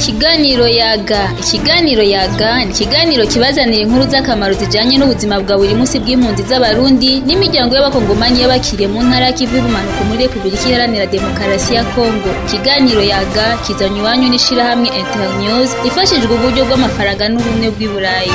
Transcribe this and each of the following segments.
Ikiganiro yaga ikiganiro yaga ni ikiganiro kibazanira inkuru z'akamaro zijanye n'ubuzima bwa buri munsi bw'impunzi z'abarundi n'imiryango y'abakongomani y'abakiriye mu ntara y'ikivu y'ubumanuko muri repubulika iharanira demokarasi ya kongo ikiganiro yaga kizanywa iwanyu n'ishirahamwe internews ifashijwe uburyo bw'amafaranga n'ubumwe bw'i burayi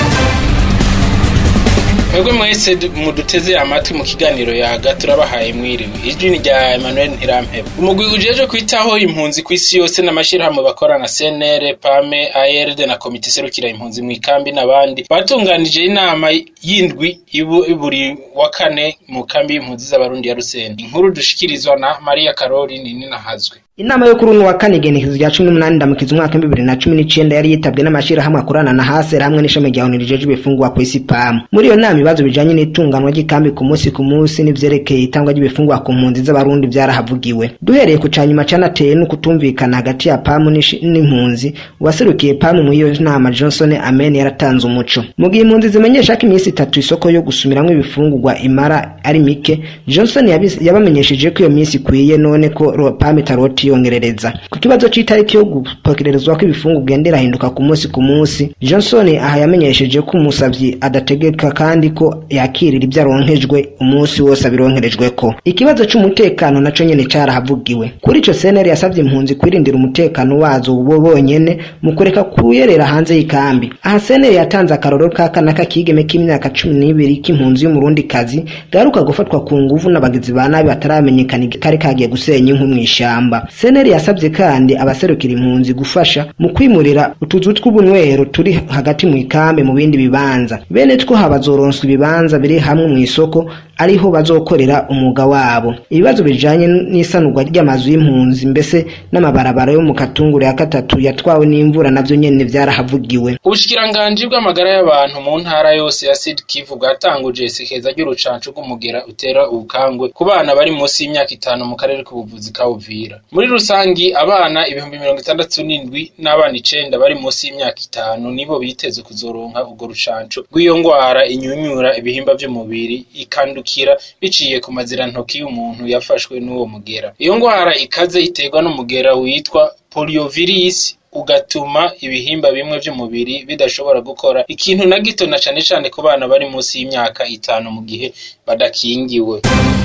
mwebwe mwese muduteze amatwi mu kiganiro yaga turabahaye mwiriwe ijwi ni rya emmanuel ntirampeba umugwi ujejwe kwitaho impunzi ku isi yose n'amashirahamwe bakorana cnr pame ard na komite iserukira impunzi mu ikambi n'abandi batunganije inama y'indwi buri wa kane mu kambi y'impunzi z'abarundi ya rusenda inkuru dushikirizwa na mariya karori ninahazwe inama yo kuri uno wa kane igenekezo rya cumi n'umunani ndamukiza umwaka w'ibihumbi bibiri na cumi n'icenda yari yitabwe n'amashirahamwe akorana na hasera hamwe n'ishami rya onu rijejwe ibifungurwa ku isi pamu muri iyo nama ibibazo bijanye n'itunganwa ry'ikambi ku munsi ku munsi n'ivyerekeye itangwa ry'ibifungurwa ku mpunzi z'abarundi vyarahavugiwe duhereye ku canyuma canateye n'ukutumvikana hagati ya pamu n'impunzi uwaserukiye pamu muri iyo nama johnson amen yaratanze umuco mu gihe impunzi zimenyesha ko iminsi itatu isoko yo gusumiramwo ibifungurwa imara ari mike johnson yabamenyesheje ko iyo minsi ikwiye none ko pamu itaroti yongerereza ku kibazo c'itariki yo gupokererezwa ko ibifungu ugenda irahinduka ku munsi ku munsi johnson aha yamenyesheje ko umusavyi adategeka kandi ko yakirira ivyo aronkejwe umunsi wose abironkerejweko ikibazo c'umutekano naco nyene carahavugiwe kuri ico cnr yasavye impunzi kwirindira umutekano wazo bo bonyene mu kureka kuyerera hanze y'ikambi aha cnr yatanze akarorero k'akana k'akigeme k'imyaka cumi n'ibiri k'impunzi y'umurundi kazi gaheruka gufatwa ku nguvu n'abagizi ba nabi bataramenyekana kari kagiye gusenya inkwi mw'ishamba seneri yasabye kandi abaserukira impunzi gufasha mu kwimurira utuzu tw'ubunywero turi hagati mu ikambi mu bindi bibanza bene two habazoronswa ibibanza biri hamwe mu isoko ariho bazokorera umwuga wabo ibibazo bijanye n'isanurwa ry'amazu y'impunzi mbese n'amabarabara yo mu katunguru ya gatatu yatwawe n'imvura navyo nyene vyarahavugiwe ubushikiranganji bw'amagara y'abantu mu ntara yose ya Sud Kivu bwatanguje isekeza ry'urucanco rw'umugera utera ubukangwe ku bana bari munsi y'imyaka itanu mu karere k'ubuvuzi ka Uvira muri rusangi abana ibihumbi mirongo itandatu n'indwi n'abana icenda bari munsi y'imyaka itanu nibo biteze kuzoronka urwo rucanco rw'iyo ngwara inyunyura ibihimba vy'umubiri ikandukira biciye ku mazirantoki y'umuntu yafashwe n'uwo mugera iyo ngwara ikaze iterwa n'umugera witwa poliovirus ugatuma ibihimba bimwe vy'umubiri bidashobora gukora ikintu na gito na cane cane ku bana bari munsi y'imyaka itanu mu gihe badakingiwe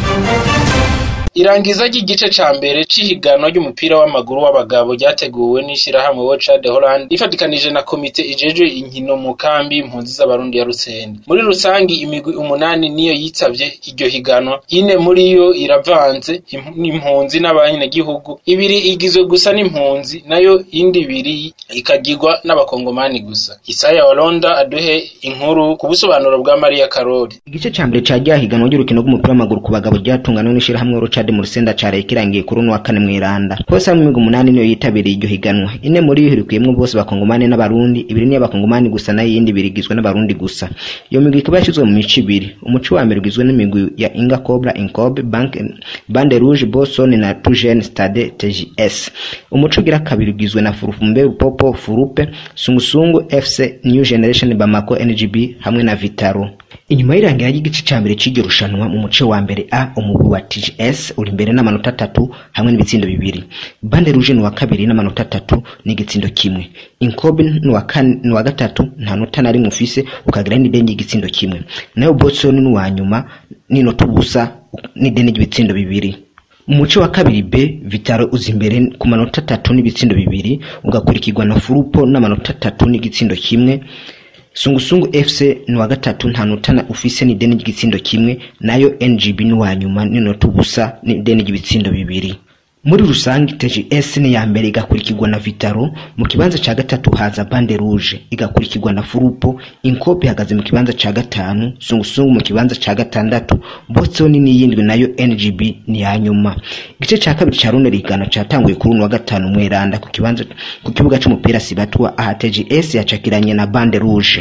irangiza ry'igice ca mbere c'ihiganwa ry'umupira w'amaguru w'abagabo ryateguwe n'ishirahamwe Wocha de Holland ifatikanije na komite ijejwe inkino mu kambi impunzi z'abarundi ya Rusende muri rusangi imigwi umunani niyo yitavye iryo higanwa ine muri yo iravanze impunzi n'abanyagihugu ibiri igizwe gusa n'impunzi nayo indi ibiri ikagirwa n'abakongomani gusa Isaya Walonda aduhe inkuru ku busobanuro bwa Maria Karori igice ca mbere ca ryahiganwa ry'urukino rw'umupira w'amaguru ku bagabo ryatunganwe n'ishirahamwe Wocha Stade mu Rusenda caraye kirangiye kuri uno wa kane mw'Iranda hose hamwe imigwi umunani niyo yitabiriye iryo higanwa ine muri yo ihurikiyemwo bose bakongomani n'abarundi ibiri niyo bakongomani gusa nayo iyindi ibiri igizwe n'abarundi gusa iyo migwi ikaba yashizwe mu mico ibiri umuco wa mbere ugizwe n'imigwi ya Inga Cobra Incobe Bank Bande Rouge Boston na Tujen Stade TGS umuco ugira kabiri ugizwe na Furufumbe Rupopo Furupe Sungusungu FC New Generation Bamako NGB hamwe na Vitaro inyuma y'irangira ry'igice ca mbere c'iryo rushanwa mu muce wa mbere A umugwi wa TGS uri imbere n'amanota atatu hamwe n'ibitsindo bibiri Bande Rouge ni wa kabiri n'amanota atatu n'igitsindo kimwe Inkobe ni wa kane ni wa gatatu nta nota na rimwe ufise ukagira n'ideni y'igitsindo kimwe nayo Boston ni wa nyuma n'inota ubusa n'ideni ry'ibitsindo bibiri mu muce wa kabiri B Vitaro uza imbere ku manota atatu n'ibitsindo bibiri ugakurikirwa na Furupo n'amanota atatu n'igitsindo kimwe sungusungu fc ni wa gatatu nta nota ufise n'ideni ry'igitsindo kimwe nayo ngb ni wa nyuma n'inota ubusa n'ideni ry'ibitsindo bibiri muri rusange tgs ni ya mbere igakurikirwa na vitaro mu kibanza ca gatatu haza bande rouge igakurikirwa na furupo inkope ihagaze mu kibanza ca gatanu sungusungu mu kibanza ca gatandatu botsoni n'iyindwi nayo ngb ni ya nyuma igice ca kabiri ca runo rigano catanguye kuri uno wa gatanu mweranda ku kibanza ku kibuga c'umupira sibatwa aha tgs yacakiranye na bande rouge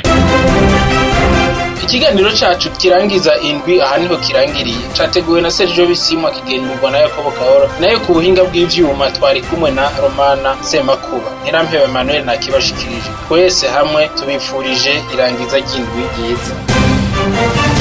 ikiganiro cacu kirangiza indwi aha niho kirangiriye categuwe na Sergio Bisimwa kigendurwa na Yakobo Kahora nayo ku buhinga bw'ivyuma twari kumwe na Romana Semakuba Ntirampewe Emmanuel nakibashikirije twese hamwe tubifurije irangiza ry'indwi ryiza